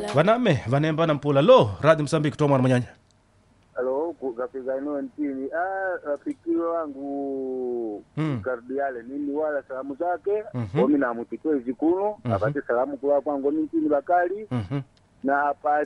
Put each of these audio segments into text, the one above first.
vaname vanemba na mpula lo radio msambiki tomwana manyanya Halo, kafika eneo ntini. Ah, rafiki wangu Mm. kardiale nini wala salamu zake Mhm. omi namutikwe zikuno Mhm. apate salamu kula kwangu omi ntini bakali Mhm. na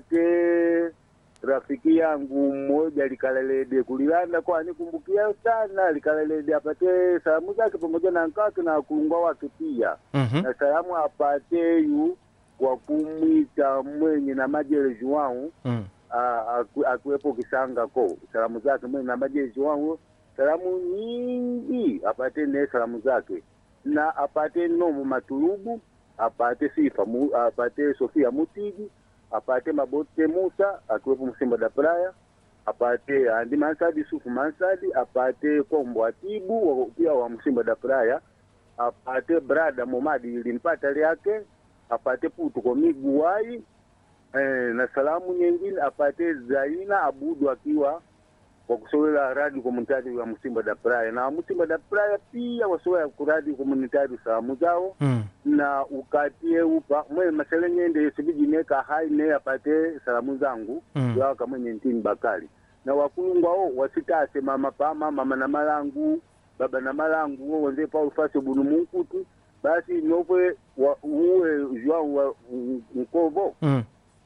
apate rafiki yangu mmoja likalelede kulilanda kwani kumbukia sana likalelede apate salamu zake pamoja na nkake na kulungwa wake pia Mhm. na salamu apate yu kwa kumwita mwenye na majelezi wangu Mm. Ah, aku- akuwepo kisanga ko salamu zake mwe na majezi wangu salamu nyingi apate ne salamu zake na apate nomu matulubu apate sifa mu, apate sofia mutigi apate mabote musa akiwepo msimba da praya apate andi mansadi sufu mansadi apate kombo atibu wa- pia wa msimba da praya apate brada momadi limpata lyake apate putu kwa miguwai eh, na salamu nyingine apate Zaina Abudu akiwa kwa kusowela radio komunitari wa Msimba da Praia na Msimba da Praia pia wasowela ku radio komunitari salamu zao Mm. na ukatie upa mwe masele nyende sibijineka hai ne apate salamu zangu Mm. yawa kamwenye ntini bakali na wakulungwao wasitase mama pama mama na malangu baba na malangu wo wenze Paul Fase bunu munkutu basi nopwe wa, uwe jwao wa nkovo Mm.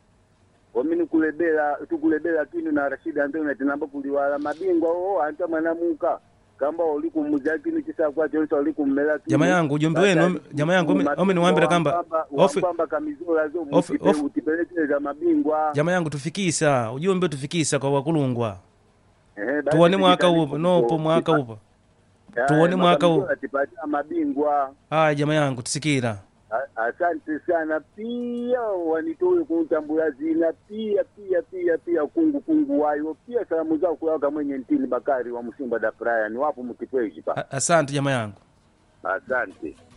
omini kulebela tukulebela kinu na Rashid Antoni tinamba kuliwala mabingwa oo anta mwanamuka kamba oli kumuja kinu chisakwa chonse oli kummela kinu Jama yangu, ujumbe wenu, omi- jama yangu, omi- omi niwaambira kamba, ofi- kwamba kamizola zo ofi- mutipe- ofi- utipelekeza mabingwa jama yangu tufikisa ujumbe tufikisa kwa wakulungwa Ehe, basi tuone mwaka tikitani upo nopo kuko- mwaka tipa- upo Ya, tuone mwaka makamizola huu. tipatia mabingwa aya jama yangu tusikira A- asante sana pia wanitoe kuntambula zina pia pia pia pia kungu kungu wayo pia salamu zao kuyawaka mwenye ntini bakari wa msimba da praya ni wapo mkipweji pa A- asante jama yangu asante